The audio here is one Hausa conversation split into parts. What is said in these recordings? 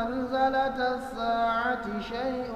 زلزلة الساعة شيء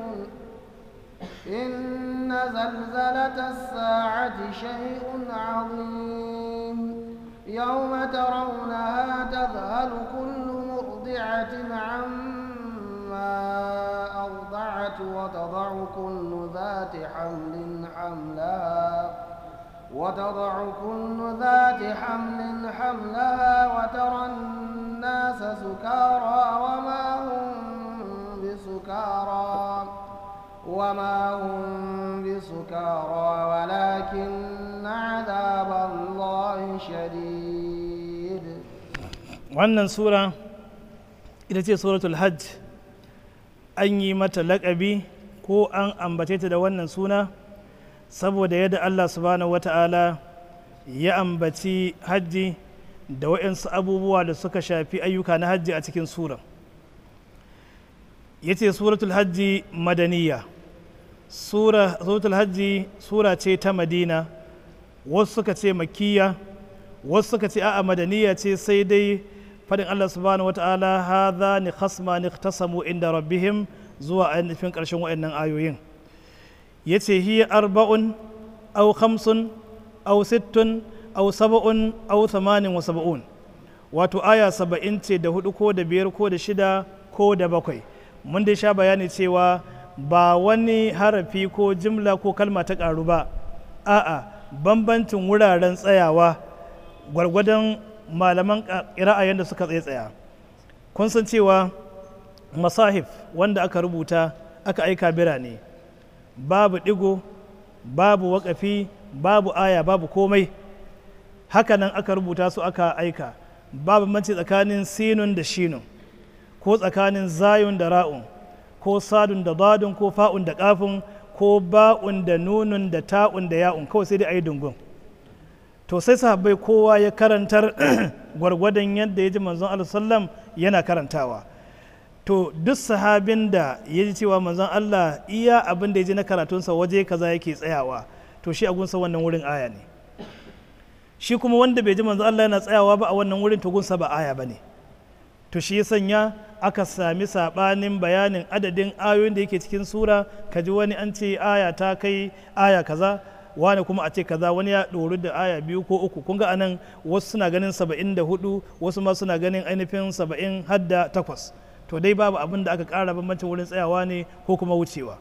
إن زلزلة الساعة شيء عظيم يوم ترونها تذهل كل مرضعة عما أرضعت وتضع كل ذات حمل حملها وتضع كل ذات حمل حملها وترى الناس سكارى وما هم بسكارى وما هم بسكارى ولكن عذاب الله شديد wannan sura ita ce suratul hajj an yi mata laƙabi ko an ambace ta da wannan suna saboda yadda allah subhanahu wata'ala ya ambaci hajji da waɗansu abubuwa da suka shafi ayyuka na hajji a cikin sura ya ce suratul hajji madaniya sura suratul hajji sura ce ta madina wasu suka ce makiya wasu suka ce a'a madaniya ce sai dai fadin Allah subhanahu wata'ala hadha ni khasma ni tasamu inda rabbihim zuwa ainihin ƙarshen waɗannan ayoyin yace hiya arba'un aw khamsun aw sittun aw sab'un aw thamanin wa sab'un wato aya saba'in ce da hudu ko da biyar ko da shida ko da bakwai mun dai sha bayani cewa ba wani harafi ko jimla ko kalma ta ƙaru ba a'a bambancin wuraren tsayawa gwargwadon malaman ƙira'a yadda suka tsaye tsaya kun san cewa masahif wanda aka rubuta aka aika birane babu ɗigo babu waƙafi babu aya babu komai hakanan aka rubuta su aka aika babu manci tsakanin sinun da shinun ko tsakanin zayun da ra'un ko sadun da dadun ko fa'un da kafin ko ba'un da nunun da ta'un da ya'un kawai sai dai a yi dungun to sai sahabbai kowa ya karantar gwargwadon yadda ya ji manzon Allah sallam yana karantawa to duk sahabin da ya ji cewa manzon Allah iya abin da ya ji na karatunsa waje kaza yake tsayawa to shi a gunsa wannan wurin aya ne shi kuma wanda bai ji manzon Allah yana tsayawa ba a wannan wurin to gunsa ba aya ba ne to shi ya sanya aka sami sabanin bayanin adadin ayoyin da yake cikin sura ka ji wani an ce aya ta kai aya kaza wani kuma a ce kaza wani ya ɗoru da aya biyu ko uku kun ga anan wasu suna ganin saba'in da hudu wasu ma suna ganin ainihin saba'in hadda takwas to dai babu abin da aka ƙara bambancin wurin tsayawa ne ko kuma wucewa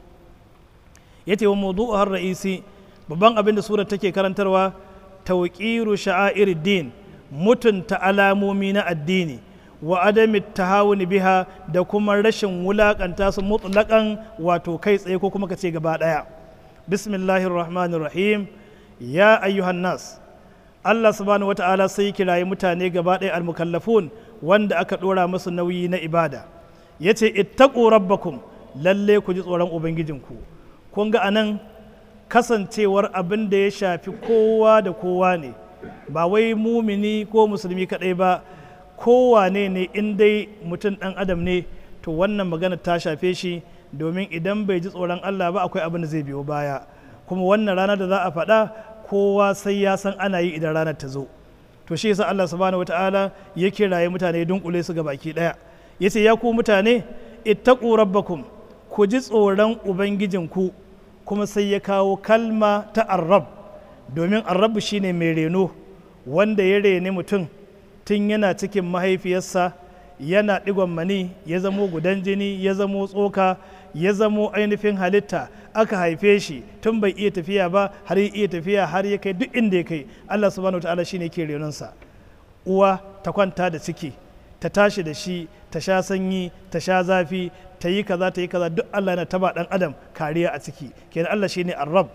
ya ce wa mawdu'u har ra'isi babban abin da surar take karantarwa tawqiru sha'air din mutunta alamomi na addini wa adami tahawuni biha da kuma rashin wulakanta su mutlaqan wato kai tsaye ko kuma ka ce gaba daya bismillahir rahmanir rahim ya ayyuhan nas Allah subhanahu wata'ala sai kirayi mutane gaba ɗaya almukallafun wanda aka ɗora musu nauyi na ibada ya ce ittaqu rabbakum lalle ku ji tsoron ubangijinku kun ga anan kasancewar abin da ya shafi kowa da kowa ne ba wai mumini ko musulmi kaɗai ba kowane ne in dai mutum ɗan adam ne to wannan magana ta shafe shi domin idan bai ji tsoron Allah ba akwai abin da zai biyo baya kuma wannan rana da za a faɗa kowa sai ya san ana yi idan ranar ta zo to shi yasa Allah subhanahu wataala ya kiraye mutane dunkule su ga baki daya yace ya ku mutane ittaqu rabbakum ku ji tsoron ubangijinku kuma sai ya kawo kalma ta arrab domin arrabu shine mai reno wanda ya rene mutum tun yana cikin mahaifiyarsa yana digon mani ya zamo gudan jini ya zamo tsoka ya zamo ainihin halitta aka haife shi tun bai iya tafiya ba har ya iya tafiya har ya kai duk inda ya kai Allah subhanahu wataala shine ke renonsa uwa ta kwanta da ciki ta tashi da shi ta sha sanyi ta sha zafi ta yi kaza ta yi kaza duk Allah yana taba dan adam kariya a ciki kenan Allah shine arrab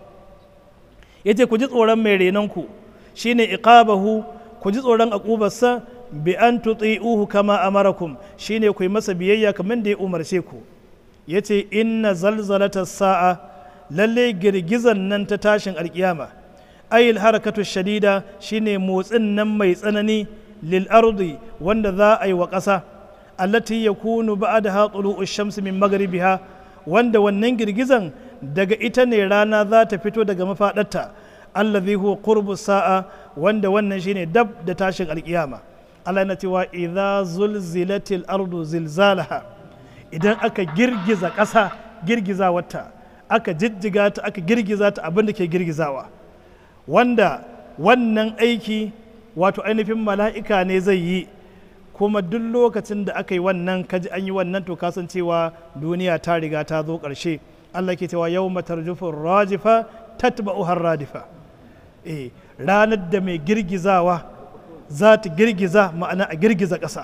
yace ku ji tsoron mai renonku shine iqabahu ku ji tsoron akubarsa bi an tuti'uhu kama amarakum shine ku yi masa biyayya kamar da ya umarce ku yace inna zalzalata sa'a lalle girgizan nan ta tashin alkiyama ayil harakatu shadida shine motsin nan mai tsanani lil ardi wanda za a yi wa ƙasa allati yakunu ba'daha tulu'u shamsi min maghribiha wanda wannan girgizan daga ita ne rana za ta fito daga mafaɗarta allazi huwa qurbu sa'a wanda wannan shine dab da tashin alkiyama Allah na cewa idza zulzilatil ardu zilzalaha idan aka girgiza ƙasa girgiza wata aka jijjiga ta aka girgiza ta abin da ke girgizawa wanda wannan aiki wato ainihin mala'ika ne zai yi kuma duk lokacin da aka yi wannan kaji an yi wannan to kasancewa duniya ta riga ta zo ƙarshe Allah ke cewa yau matarjufin rajifa tatba'u har radifa eh ranar da mai girgizawa za ta girgiza ma'ana a girgiza ƙasa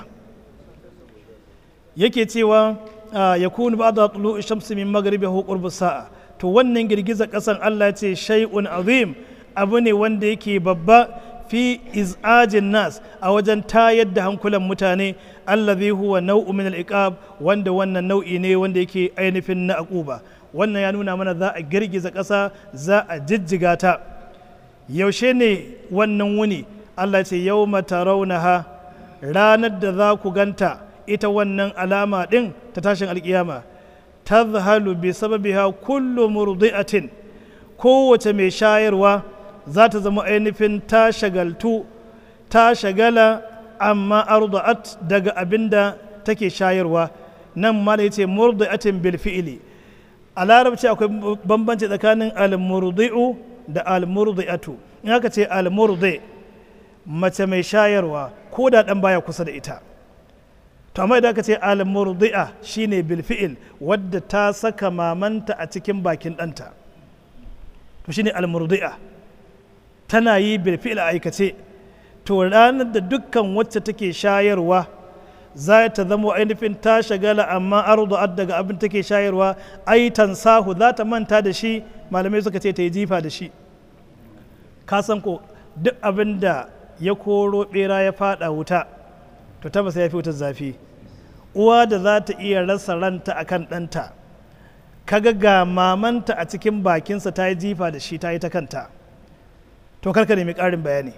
yake cewa ya kunu ba da tulu shamsi min magaribi ko qurbu sa'a to wannan girgiza ƙasan Allah ce shay'un azim abu ne wanda yake babba fi iz'ajin nas a wajen tayar da hankulan mutane allazi huwa nau'u min al wanda wannan nau'i ne wanda yake ainihin na aquba wannan ya nuna mana za a girgiza ƙasa za a jijjiga ta yaushe ne wannan wuni Allah ce yau raunaha ranar da za ku ganta ita wannan alama ɗin ta tashin alkiyama ta zahalu bi sababiha kullu murdi'atin kowace mai shayarwa za ta zama ainihin ta shagaltu ta shagala amma arda'at daga abin da take shayarwa nan ma da ce murdi'atin bil fi'ili a larabci akwai bambanci tsakanin al-murdi'u da al-murdi'atu in aka ce al-murdi mace mai shayarwa ko da dan baya kusa da ita to amma idan aka ce al-murdi'a shine bil fi'il wadda ta saka mamanta a cikin bakin ɗanta to shine al-murdi'a tana yi bil fi'il a aikace to ranar da dukkan wacce take shayarwa za ta zama ainihin ta shagala amma ardu'at daga abin take shayarwa ai tansahu za ta manta da shi malamai suka ce ta yi jifa da shi ka san ko duk abin da ya koro bera ya fada wuta to tabbas ya fi wutar zafi uwa da za ta iya rasa ranta akan ɗanta kaga ga mamanta a cikin bakinsa ta yi jifa da shi ta yi ta kanta to karka nemi ƙarin bayani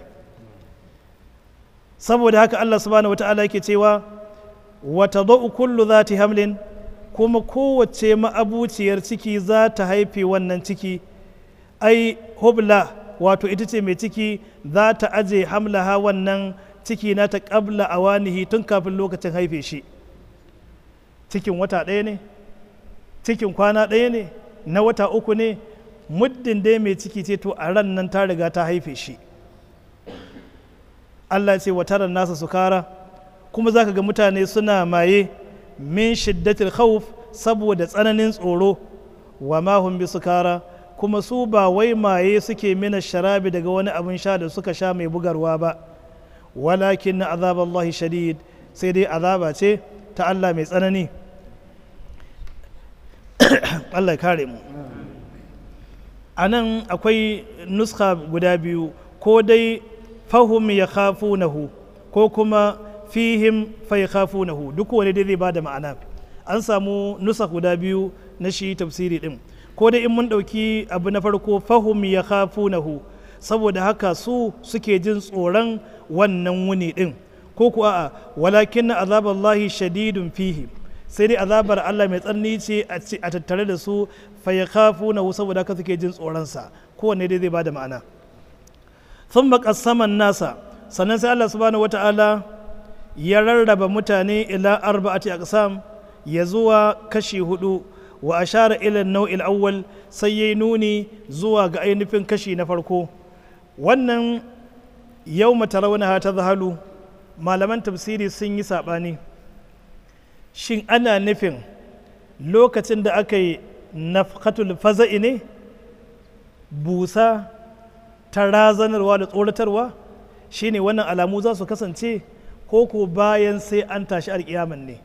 saboda haka Allah subhanahu wata'ala yake cewa wata zo'u kullu za ta hamlin kuma kowace ma'abuciyar ciki za ta haife wannan ciki ai hubla wato ita ce mai ciki za ta aje hamlaha wannan ciki na ta ƙabla a wanihi tun kafin lokacin haife shi cikin wata ɗaya ne cikin kwana ɗaya ne na wata uku ne muddin dai mai ciki ce to a ran nan ta riga ta haife shi Allah ce wa taran nasa sukara kuma za ka ga mutane suna maye min shiddatil khawf saboda tsananin tsoro wa ma hum bi sukara kuma su ba wai maye suke mina sharabi daga wani abin sha da suka sha mai bugarwa ba walakin na azaballahi shadid sai dai azaba ce ta Allah mai tsanani Allah ya kare mu a nan akwai nuska guda biyu ko dai fahum ya khafunahu ko kuma fihim fa ya khafunahu duk wani dai zai ba da ma'ana an samu nusa guda biyu na shi tafsiri din ko dai in mun ɗauki abu na farko fahum ya khafunahu saboda haka su suke jin tsoron wannan wuni din ko ku a'a walakin na azaballahi shadidun fihi sai dai azabar Allah mai tsanani ce a tattare da su fa ya khafunahu saboda haka suke jin tsoronsa kowanne dai zai ba da ma'ana sun saman nasa sannan sai Allah subhanahu wata'ala ya rarraba mutane ila arba'ati aqsam ya zuwa kashi hudu wa ashara ila nau'il awwal sai yayi nuni zuwa ga ainihin kashi na farko wannan yau matarawna ta zahalu malaman tafsiri sun yi sabani shin ana nufin lokacin da aka yi nafkatul faza'i ne busa ta razanarwa da tsoratarwa shine wannan alamu za su kasance ko ko bayan sai an tashi alkiyaman ne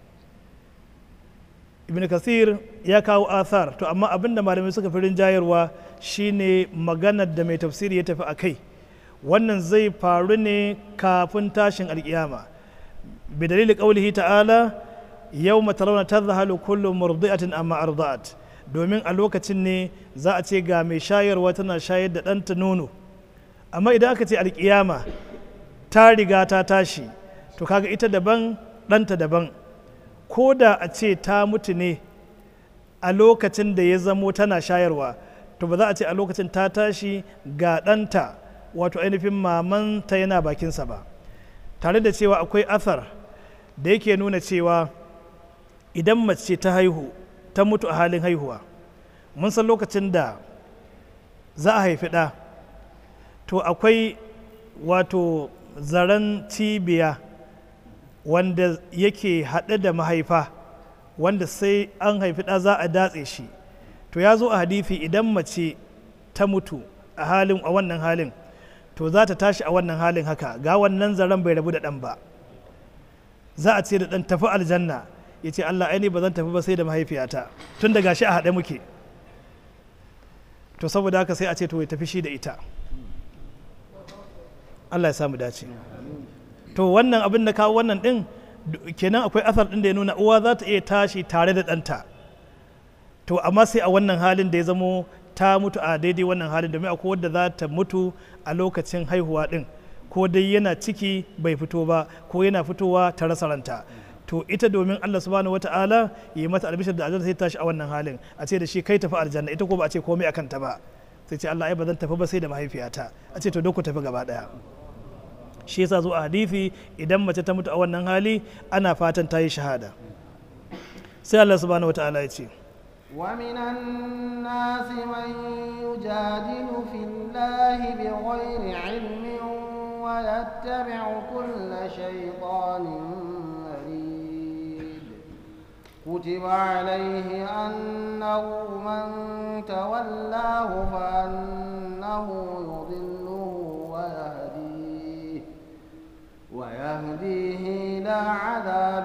ibn kasir ya kawo athar to amma abinda malamai suka fi rinjayarwa shine maganar da mai tafsiri ya tafi a kai wannan zai faru ne kafin tashin alkiyama bi dalili qaulihi ta'ala yawma tarawna tadhhalu kullu murdi'atin amma arda'at domin a lokacin ne za a ce ga mai shayarwa tana shayar da ɗanta nono amma idan aka ce alkiyama ta riga ta tashi to kaga ita daban ɗanta daban ko da a ce ta mutu ne a lokacin da ya zamo tana shayarwa to ba za a ce a lokacin ta tashi ga ɗanta wato ainihin mamanta yana bakinsa ba tare da cewa akwai athar da yake nuna cewa idan mace ta haihu ta mutu a halin haihuwa mun san lokacin da za a haifi ɗa to akwai wato zaren cibiya wanda yake haɗe da mahaifa wanda sai an haifi ɗa za a datse shi to ya zo a hadithi idan mace ta mutu a halin a wannan halin to za ta tashi a wannan halin haka ga wannan zaren bai rabu da ɗan ba za a ce da ɗan tafi aljanna ya ce allah aini ba zan tafi ba sai da mahaifiyata tun da gashi a haɗe muke to saboda haka sai a ce to ya tafi shi da ita allah ya samu dace to wannan abin da kawo wannan ɗin kenan akwai asar ɗin da ya nuna uwa za ta iya tashi tare da ɗanta to amma sai a wannan halin da ya zamo ta mutu a daidai wannan halin domin akwai wadda za ta mutu a lokacin haihuwa ɗin ko dai yana ciki bai fito ba ko yana fitowa ta rasa ranta to ita domin Allah subhanahu wata'ala ya yi mata albishir da aljanna sai tashi a wannan halin a ce da shi kai tafi aljanna ita ko ba a ce komai akan ta ba sai ce Allah ai ba zan tafi ba sai da mahaifiyata a ce to duk ku tafi gaba daya shi yasa zo a hadisi idan mace ta mutu a wannan hali ana fatan ta yi shahada sai Allah subhanahu wata'ala ya ce ومن الناس من يجادل في الله بغير علم ويتبع كل شيطان مريد كتب عليه أنه من تولاه فأنه يضله ويهديه ويهديه إلى عذاب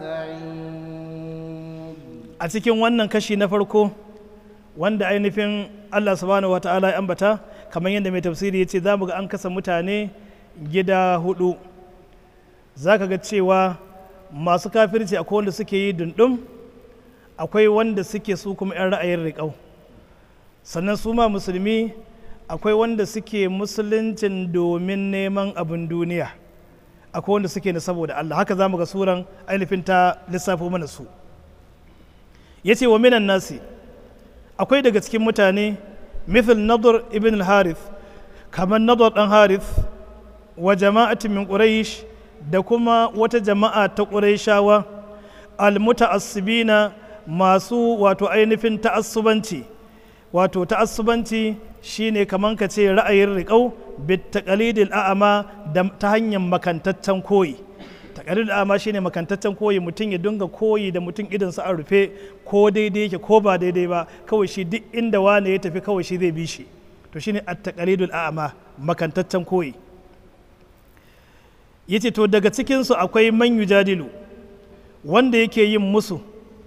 السعير a cikin wannan kashi na farko wanda ainihin Allah subhanahu wa ta'ala ya ambata kamar yadda mai tafsiri ya ce za mu ga an kasa mutane gida hudu za ka ga cewa masu kafirci akwai wanda suke yi dundum akwai wanda suke su kuma 'yan ra'ayin riƙau sannan su ma musulmi akwai wanda suke musuluncin domin neman abin duniya akwai wanda suke na saboda Allah haka za mu ga suran ainihin ta lissafo mana su ya ce wa minan nasi akwai daga cikin mutane mithil nadar ibn al-harith kamar nadar dan harith wa jama'atin min quraish da kuma wata jama'a ta qurayshawa al-muta'assibina masu wato ainihin ta'assubanci wato ta'assubanci shine kaman ka ce ra'ayin riƙau bit taqalidil a'ama ta hanyar makantaccen koyi takarir da ama shine makantaccen koyi mutum ya dinga koyi da mutum idan sa a rufe ko daidai yake ko ba daidai ba kawai shi duk inda wane ya tafi kawai shi zai bi shi to shine at-taqalidul a'ma makantaccen koyi yace to daga cikin su akwai man yujadilu wanda yake yin musu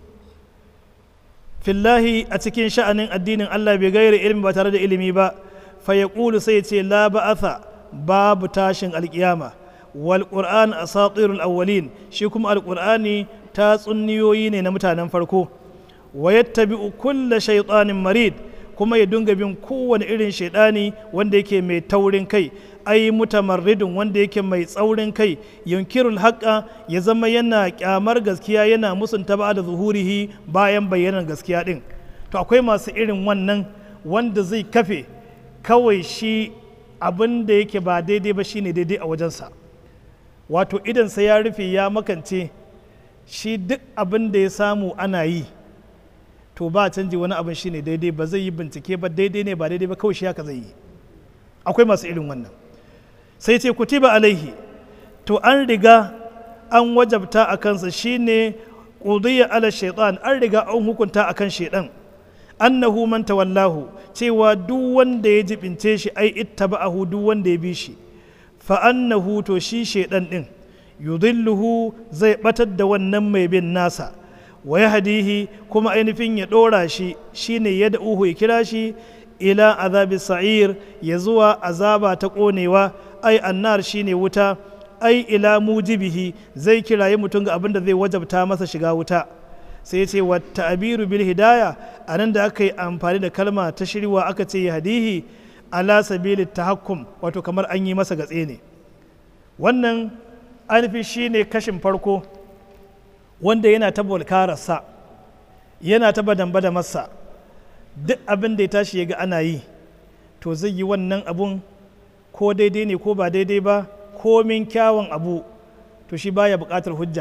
fillahi a cikin sha'anin addinin Allah bai gaira ilimi ba tare da ilimi ba fa yaqulu sai ya ce la ba'atha babu tashin alkiyama والقرآن أساطير الأولين شيكم القرآن تاسنيوين نمتانا فرقو ويتبع كل شيطان مريد kuma ya dunga bin kowane irin shaidani wanda yake mai taurin kai ai mutamarridin wanda yake mai tsaurin kai yunkirul haƙa ya zama yana kyamar gaskiya yana musunta ba da zuhurihi bayan bayyanar gaskiya din to akwai masu irin wannan wanda zai kafe kawai shi abin da yake ba daidai ba shine daidai a wajensa wato idansa ya rufe ya makance shi duk abin da ya samu ana yi to ba canji wani abin shine daidai ba zai yi bincike ba daidai ne ba daidai ba kawai shi haka zai yi akwai masu irin wannan sai ce kutiba alaihi to an riga an wajabta a kansa shine qudiyya ala shaitan an riga an hukunta akan shaitan annahu man tawallahu cewa duk wanda ya jibince shi ai ittaba'ahu duk wanda ya bi shi fa annahu to shi shaitan din yudilluhu zai batar da wannan mai bin nasa wa yahdihi kuma ainihin ya dora shi shine ya da'uhu ya kira shi ila azabi sa'ir ya zuwa azaba ta konewa ai annar shine wuta ai ila mujibihi zai kiraye mutum ga abin da zai wajabta masa shiga wuta sai ce wa ta'abiru bil hidaya a nan da aka yi amfani da kalma ta shirwa aka ce ya hadihi ala sabili tahakkum wato kamar an yi masa gatse ne wannan ainihin shine kashin farko wanda yana ta bolkararsa yana ta badamba da masa duk abin da ya tashi ya ga ana yi to zai yi wannan abun ko daidai ne ko ba daidai ba komin kyawun abu to shi baya buƙatar hujja kawai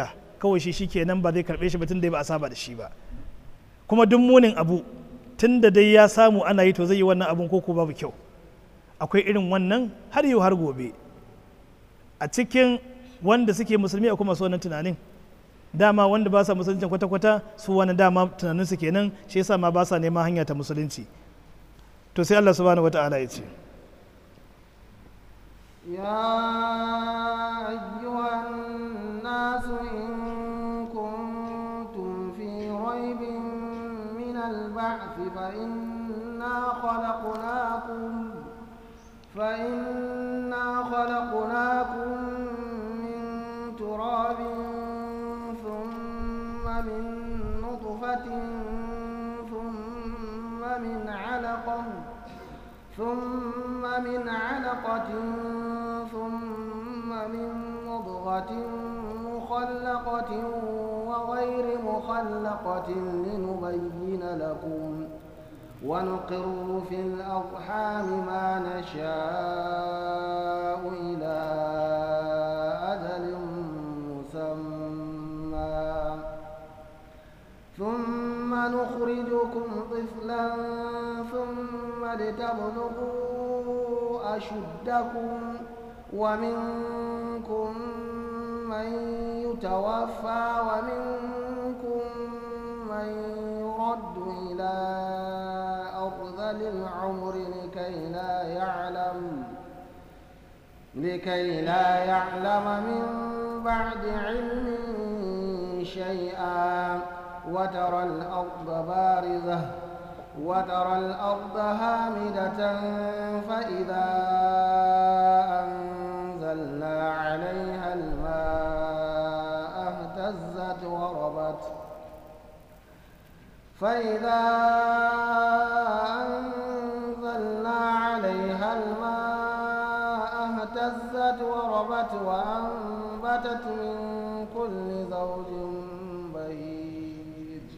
kawai shi shikenan ba zai karbe shi ba tun da ba a saba da shi ba kuma duk munin abu tun da dai ya samu ana yi to zai yi wannan abun ko babu kyau akwai irin wannan har yau har gobe a cikin wanda suke musulmi akwai masu wannan tunanin dama wanda ba sa musulunci kwata-kwata su wani dama tunanin su kenan shi yasa ma ba sa neman hanya ta musulunci to sai Allah subhanahu wata'ala ya ce يا أيها الناس إن كنتم في ريب من البعث فإنا خلقناكم فإنا خلقناكم من تراب ثم من نطفة ثم من علقة ثم من علقة ثم من مضغة مخلقة وغير مخلقة لنبين لكم ونقر في الأرحام ما نشاء إلى أجل مسمى ثم نخرجكم طفلا ثم لتبلغوا أشدكم ومنكم من يتوفى ومنكم من يرد إلى أرذل العمر لكي لا يعلم لكي لا يعلم من بعد علم شيئا وترى الأرض بارزة وترى الأرض هامدة فإذا أنزلنا عليها الماء اهتزت وربت فإذا أنزلنا عليها الماء اهتزت وربت وأنبتت من كل زوج بهيج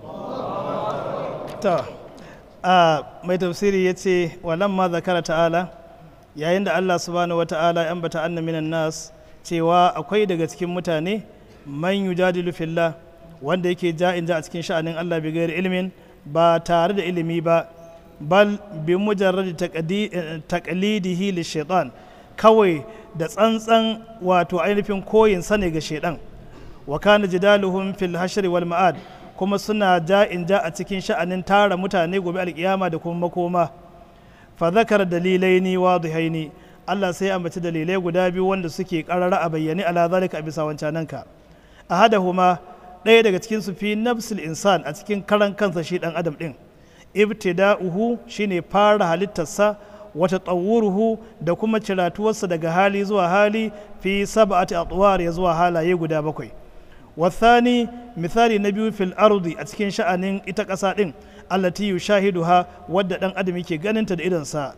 ta a mai tafsiri ya ce ma zakara ta'ala yayin da allah subhanahu wa ta'ala ya ambata anna minan nas cewa akwai daga cikin mutane man yujadilu fillah wanda yake ja'in ja a cikin sha'anin allah bi gairi ilimin ba tare da ilimi ba bal bi mujarrad taqlidihi li shaitan kawai da tsantsan wato ainihin koyin sane ga shaidan wa kana jidaluhum fil hashri wal ma'ad kuma suna ja in ja a cikin sha'anin tara mutane gobe alkiyama da kuma makoma fa zakar dalilai ni wadihaini Allah sai ambaci dalilai guda biyu wanda suke karara a bayyane ala zalika a bisa wancananka ahadahuma ɗaya daga cikin su fi nafsul insan a cikin karan kansa shi dan adam din ibtida'uhu shine fara halittarsa wata tsawuruhu da kuma ciratuwarsa daga hali zuwa hali fi sab'ati atwar ya zuwa halaye guda bakwai والثاني مثالي نبي في الأرض أتكين شأن إتا قصا دين التي يشاهدها ود دان أدم يكي غنين تد إذن سا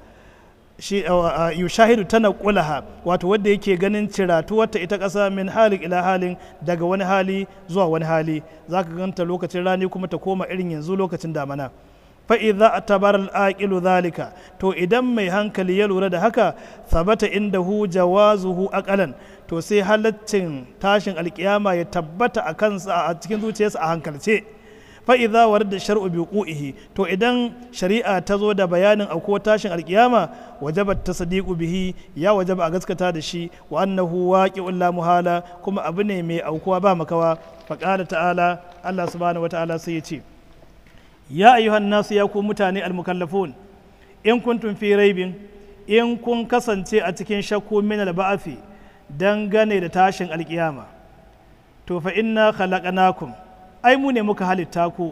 yushahidu tana kulaha wato wadda yake ganin ciratuwarta ita ƙasa min halin ila halin daga wani hali zuwa wani hali za ka ganta lokacin rani kuma ta koma irin yanzu lokacin damana fa'iza a tabar al'aƙilu zalika to idan mai hankali ya lura da haka sabata inda hu jawazuhu aƙalan to sai halaccin tashin alƙiyama ya tabbata a kansa a cikin zuciyarsa a hankalce fa'iza war da shar'u bi ƙu'ihi to idan shari'a ta zo da bayanin auko tashin alƙiyama wajabat ta sadiqu bihi ya wajaba a gaskata da shi wa annahu waqi'un la muhala kuma abu ne mai aukuwa ba makawa faqala ta'ala Allah subhanahu wata'ala sai ya ce ya ayyuhan nasu ya ku mutane almukallafun in kuntum fi raibin in kun kasance a cikin shakku min alba'afi dangane da tashin alkiyama to fa inna khalaqnakum ai mu ne muka halitta ku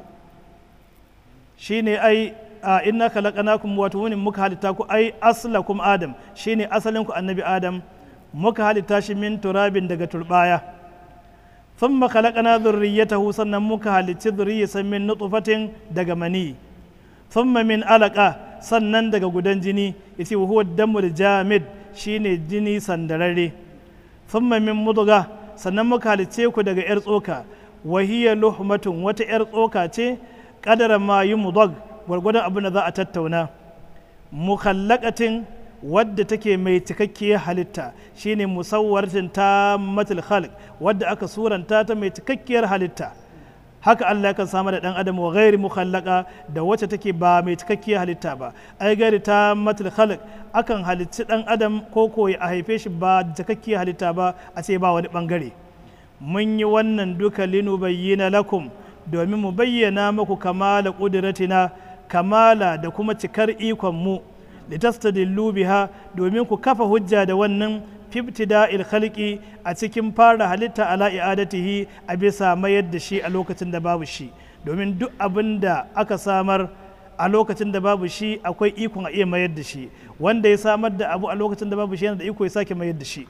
shine ai a inna khalaqnakum wato mu ne muka halitta ku ai aslakum adam shine asalin ku annabi adam muka halitta shi min turabin daga turbaya ثم خلقنا ذريته sannan muka halicci zuriyarsa min nutfatin daga mani thumma min alaqa sannan daga gudan jini yace huwa damul jamid shine jini sandararre thumma min mudga sannan muka halicce ku daga yar tsoka wa hiya luhmatun wata yar tsoka ce kadara ma yumdag gwargwadon abin da za a tattauna mukhallaqatin wadda take mai cikakkiyar halitta shine musawwaratin ta matul khalq wadda aka suranta ta mai cikakkiyar halitta haka Allah kan samar da dan adam wa ghairi mukhallaka da wacce take ba mai cikakkiyar halitta ba ai gairi ta matul khalq akan halicci dan adam ko ko a haife shi ba da cikakkiyar halitta ba a ce ba wani bangare mun yi wannan duka linu bayyana lakum domin mu bayyana muku kamala kudratina kamala da kuma cikar ikon mu litastadillu biha domin ku kafa hujja da wannan fibtida'il khalqi a cikin fara halitta ala i'adatihi a bisa mayar da shi a lokacin da babu shi domin duk abin da aka samar a lokacin da babu shi akwai ikon a iya mayar da shi wanda ya samar da abu a lokacin da babu shi yana da iko ya sake mayar da shi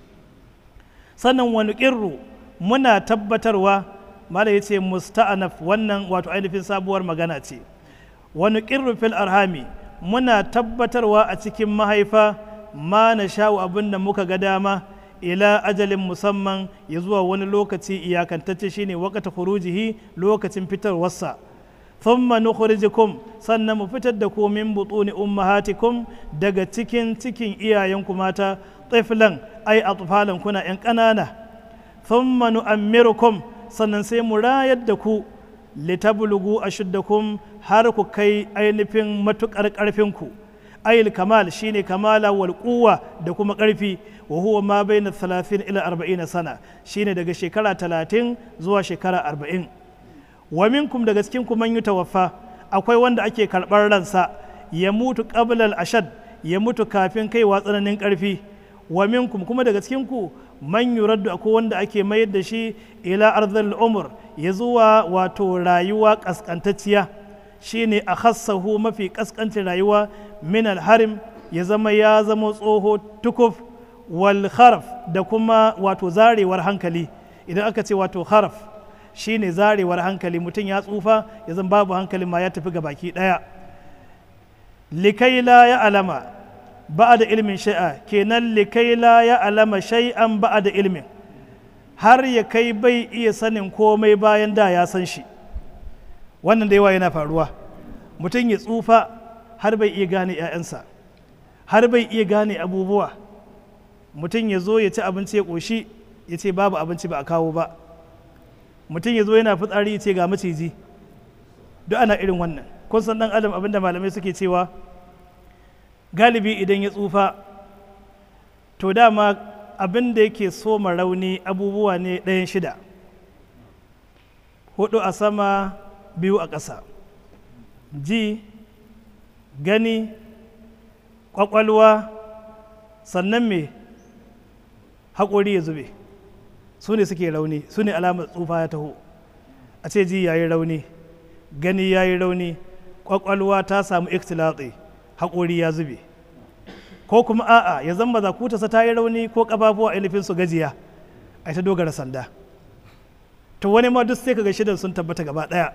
sannan wani ƙirru muna tabbatarwa mala ya ce musta'anaf wannan wato ainihin sabuwar magana ce wani ƙirru fil arhami muna tabbatarwa a cikin mahaifa ma na sha'u abin da muka ga dama ila ajalin musamman ya zuwa wani lokaci iyakantacce shine wakata furujihi lokacin fitarwarsa thumma nukhrijukum sannan mu fitar da ku min butuni ummahatikum daga cikin cikin iyayenku mata tiflan ai atfalan kuna yan ƙanana thumma nu'ammirukum sannan sai mu rayar da ku litablugu ashuddakum har ku kai ainihin matukar ƙarfinku ayil kamal shine kamala wal quwwa da kuma ƙarfi wa huwa ma baina 30 ila 40 sana shine daga shekara 30 zuwa shekara 40 wa minkum daga cikin ku man yutawaffa akwai wanda ake karɓar ransa ya mutu qabla al ashad ya mutu kafin kaiwa tsananin ƙarfi wa minkum kuma daga cikin ku man yuraddu akwai wanda ake mayar da shi ila arzal umur ya zuwa wato rayuwa kaskantacciya shine a khassahu mafi kaskancin rayuwa min alharim ya zama ya zama tsoho tukuf wal kharaf da kuma wato zarewar hankali idan aka ce wato kharaf shine zarewar hankali mutum ya tsufa ya zama babu hankali ma ya tafi ga baki daya likai la ya alama ba da ilmin shai'a kenan likai la ya alama shay'an ba da ilmin har ya kai bai iya sanin komai bayan da ya san shi wannan da yawa yana faruwa mutum ya tsufa har bai iya gane 'ya'yansa har bai iya gane abubuwa mutum ya zo ya ci abinci ya ƙoshi ya ce babu abinci ba a kawo ba mutum ya zo yana fitsari ya ce ga maciji duk ana irin wannan kun san dan adam abinda malamai suke cewa galibi idan ya tsufa to dama abin da yake soma rauni abubuwa ne ɗayan shida hudu a sama biyu a ƙasa ji gani ƙwaƙwalwa sannan me haƙori ya zube su ne suke rauni su ne alamar tsufa ya taho a ce ji ya yi rauni gani ya yi rauni ƙwaƙwalwa ta samu ikhtilatsi haƙori ya zube ko kuma a'a ya zama zakutarsa ta yi rauni ko ƙafafuwa ainihin su gajiya a ta dogara sanda to wani ma duk sai kaga shidan sun tabbata gaba ɗaya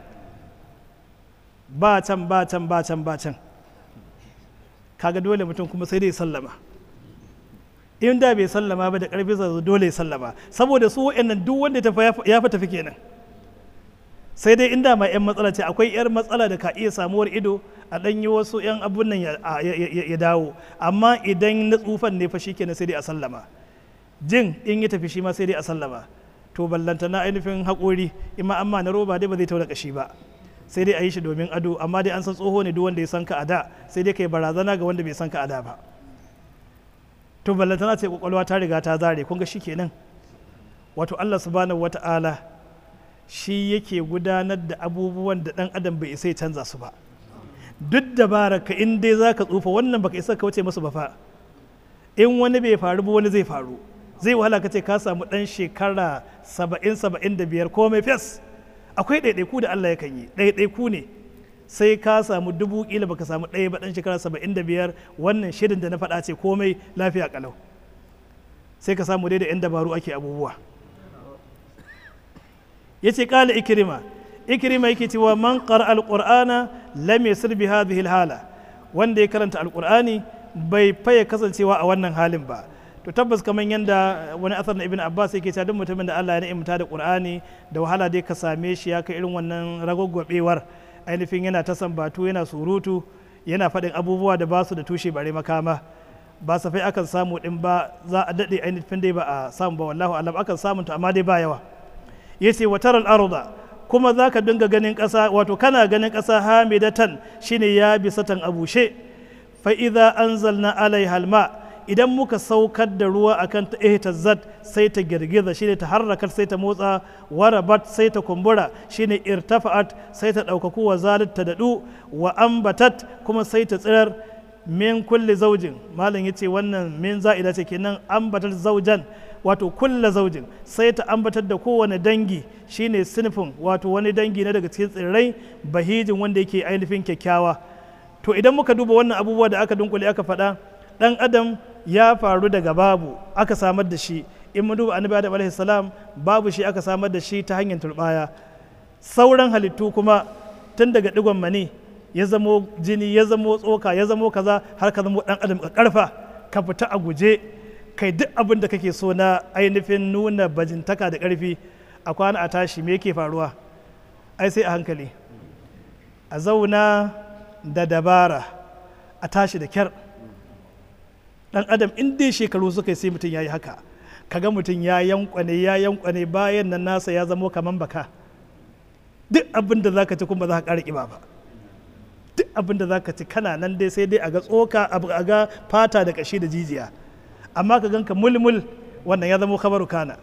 ba can ba can ba can ba can kaga dole mutum kuma sai dai sallama in da bai sallama ba da ƙarfi sa dole ya sallama saboda su wa'annan duk wanda ya fi tafi kenan sai dai inda ma 'yan matsala ce akwai 'yar matsala da ka iya samuwar ido a ɗan yi wasu 'yan abun nan ya dawo amma idan na tsufan ne fa shikenan sai dai a sallama jin in ya tafi shi ma sai dai a sallama to ballanta na ainihin haƙori imma amma na roba dai ba zai taura kashi ba sai dai a yi shi domin ado amma dai an san tsoho ne duk wanda ya san ka a da sai dai kai barazana ga wanda bai san ka a da ba to ballantana ce kwakwalwa ta riga ta zare kun ga kenan wato Allah subhanahu wata'ala shi yake gudanar da abubuwan da dan adam bai isa ya canza su ba duk dabara ka in dai zaka tsufa wannan baka isa ka wuce musu ba fa in wani bai faru ba wani zai faru zai wahala ka ce ka samu dan shekara saba'in saba'in da biyar komai fes akwai ɗaiɗaiku da Allah yakan yi ɗaiɗaiku ne sai ka samu dubu kila baka samu ɗaya ba ɗan shekara saba'in da biyar wannan shirin da na faɗa ce komai lafiya kalau sai ka samu dai da 'yan dabaru ake abubuwa ya ce ƙala ikirima ikirima yake cewa man qara alqur'ana lam yasir bi hadhihi hala wanda ya karanta alqur'ani bai faye kasancewa a wannan halin ba to tabbas kamar yadda wani asar na ibn abbas yake cewa duk mutumin da Allah ya ni'imta da qur'ani da wahala dai ka same shi ya kai irin wannan ragwaggwabewar ainihin yana ta sambatu yana surutu yana faɗin abubuwa da ba su da tushe bare makama ba safai akan samu din ba za a daɗe ainihin dai ba a samu ba wallahu alam akan samu ta amma dai ba yawa yace wa taral arda kuma za ka dinga ganin ƙasa wato kana ganin ƙasa hamidatan shine ya bisatan abushe fa idza anzalna alaiha alma idan muka saukar da ruwa akan ta ihtazzat sai ta girgiza shine ta harrakar sai ta motsa warabat sai ta kumbura shine irtafa'at sai ta ɗaukaku wa zalit ta daɗu wa ambatat kuma sai ta tsirar min kulli zaujin malam yace wannan min za'ida ce kenan ambatar zaujan wato kulla zaujin sai ta ambatar da kowane dangi shine sinfin wato wani dangi na daga cikin tsirrai bahijin wanda yake ainihin kyakkyawa to idan muka duba wannan abubuwa da aka dunkule aka faɗa ɗan adam ya faru daga babu aka samar da shi in mun duba annabi adam alaihi salam babu shi aka samar da shi ta hanyar turbaya sauran halittu kuma tun daga digon mani ya zamo jini ya zamo tsoka ya zamo kaza har ka zamo ɗan adam ka karfa ka fita a guje kai duk abin da kake so na ainihin nuna bajintaka da ƙarfi a kwana a tashi me yake faruwa ai sai a hankali a zauna da dabara a tashi da kyar dan adam in dai shekaru suka yi sai mutum ya yi haka kaga mutum ya yankwane ya yankwane bayan nan nasa ya zamo kaman baka duk abin da zaka ci kuma za ka ƙara ƙiba ba duk abin da zaka ci kana nan dai sai dai a ga tsoka a ga fata da ƙashi da jijiya amma ka ganka mulmul wannan ya zamo kabaru kana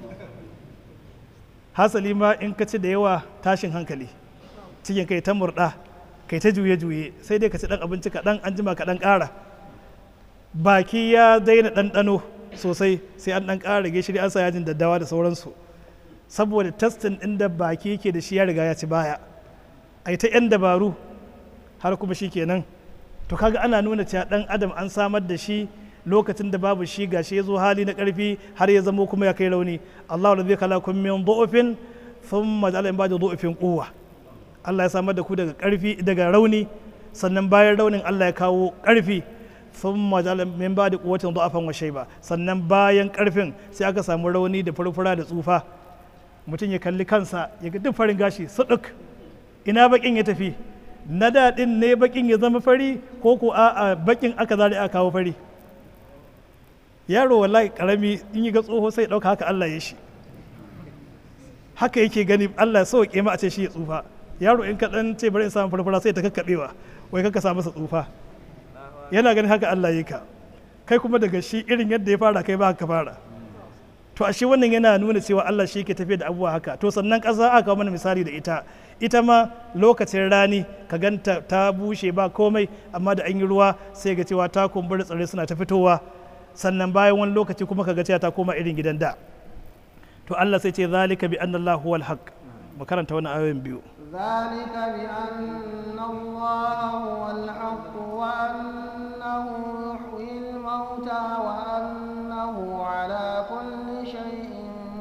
hasali ma in ka ci da yawa tashin hankali cikin kai ta murɗa kai ta juye-juye sai dai ka ci ɗan abinci kaɗan an jima kaɗan ƙara baki ya daina ɗanɗano sosai sai an ɗan ƙara gishiri an sa yajin daddawa da sauransu saboda testin ɗin da baki yake da shi ya riga ya ci baya ai ta 'yan dabaru har kuma shi kenan to kaga ana nuna cewa ɗan adam an samar da shi lokacin da babu shi gashi ya zo hali na ƙarfi har ya zamo kuma ya kai rauni Allah da zai kala kun min du'ufin thumma ja'ala in ba'da du'ufin quwwa Allah ya samar da ku daga ƙarfi daga rauni sannan bayan raunin Allah ya kawo ƙarfi thumma ja'ala min ba'da quwwatin du'afan wa shayba sannan bayan ƙarfin sai aka samu rauni da furfura da tsufa mutum ya kalli kansa ya ga duk farin gashi suduk ina bakin ya tafi na daɗin ne bakin ya zama fari ko ko a'a bakin aka zari aka kawo fari yaro wallahi karami in yi ga tsoho sai ɗauka haka Allah ya shi haka yake gani Allah ya sauke ma a ce shi ya tsufa yaro in ka dan ce bari in samu farfara sai ta kakkaɓewa wai kaka sa masa tsufa yana ganin haka Allah ya ka kai kuma daga shi irin yadda ya fara kai ba haka fara to ashe wannan yana nuna cewa Allah shi ke tafiya da abubuwa haka to sannan ƙasa aka kawo mana misali da ita ita ma lokacin rani ka ganta ta bushe ba komai amma da an yi ruwa sai ga cewa ta kumbura tsirrai suna ta fitowa sannan bayan wani lokaci kuma ka ga cewa ta koma irin gidan da to Allah sai ce zalika bi anna Allah huwal haqq mu karanta wannan ayoyin biyu ذلك بأن الله هو الحق وأنه يحيي الموتى وأنه على كل شيء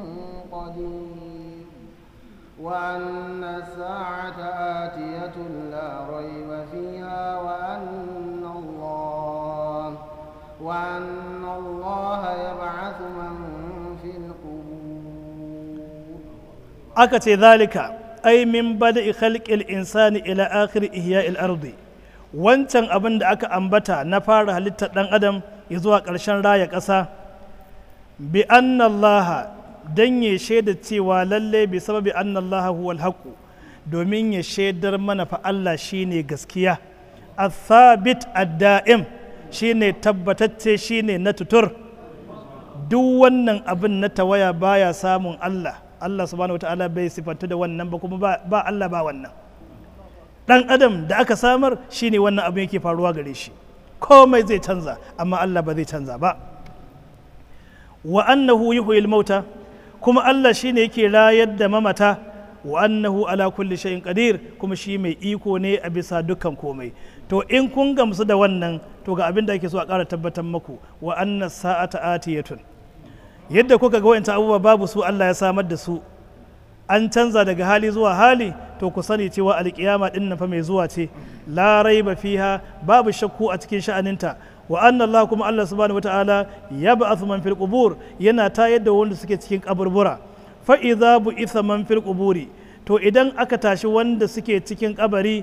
قدير وأن الساعة آتية لا ريب فيها وأن الله وأن الله يبعث من في القبور aka ce zalika ai min bada khalqil insani ila akhir ihya'il ardi wancan abin da aka ambata na fara halittar dan adam ya zuwa ƙarshen raya ƙasa bi anna Allah dan ya shaida cewa lalle bi sababi anna Allah huwal haqq domin ya shaidar mana fa Allah shine gaskiya athabit ad-da'im shine tabbatacce shine na tutur duk wannan abin na tawaya baya samun Allah Allah subhanahu wata'ala bai sifantu da wannan ba kuma ba Allah ba wannan dan adam da aka samar shine wannan abin yake faruwa gare shi komai zai canza amma Allah ba zai canza ba wa annahu yuhyil mauta kuma Allah shine yake rayar da mamata wa annahu ala kulli shay'in qadir kuma shi mai iko ne a bisa dukkan komai to in kun gamsu da wannan to ga abin da ake so a ƙara tabbatar maku wa anna sa'ata atiyatun yadda kuka ga wa'anta abubuwa babu su Allah ya samar da su an canza daga hali zuwa hali to ku sani cewa alkiyama din nan fa mai zuwa ce la raiba fiha babu shakku a cikin sha'aninta wa anna Allah kuma Allah subhanahu wataala yab'athu man fil qubur yana tayar da wanda suke cikin kaburbura fa idza bu'itha man fil quburi to idan aka tashi wanda suke cikin kabari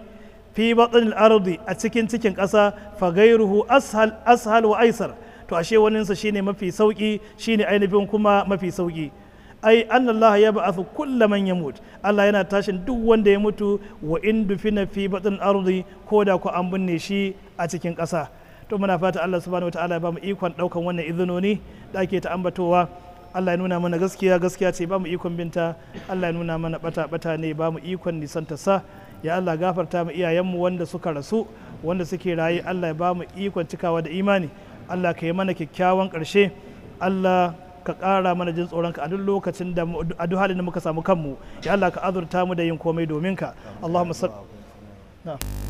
fi batnil ardi a cikin cikin ƙasa fa gairuhu ashal ashal wa aisar to ashe waninsa shine mafi sauki shine ainihin kuma mafi sauki ai annallaha ya ba'athu kulla man yamut Allah yana tashin duk wanda ya mutu wa in dufina fi batn ardi ko da ku an binne shi a cikin ƙasa to muna fata Allah subhanahu wataala ya bamu ikon daukan wannan izinoni da ake ta ambatowa Allah ya nuna mana gaskiya gaskiya ce bamu ikon binta Allah ya nuna mana bata bata ne bamu ikon nisanta sa ya Allah gafarta mu iyayenmu wanda suka rasu wanda suke raye Allah ya bamu ikon cikawa da imani Allah ka yi mana kyakkyawan ƙarshe Allah ka ƙara mana jin tsoronka a duk lokacin da a duk halin da muka samu kanmu ya Allah ka azurta mu da yin komai domin ka Allahumma salli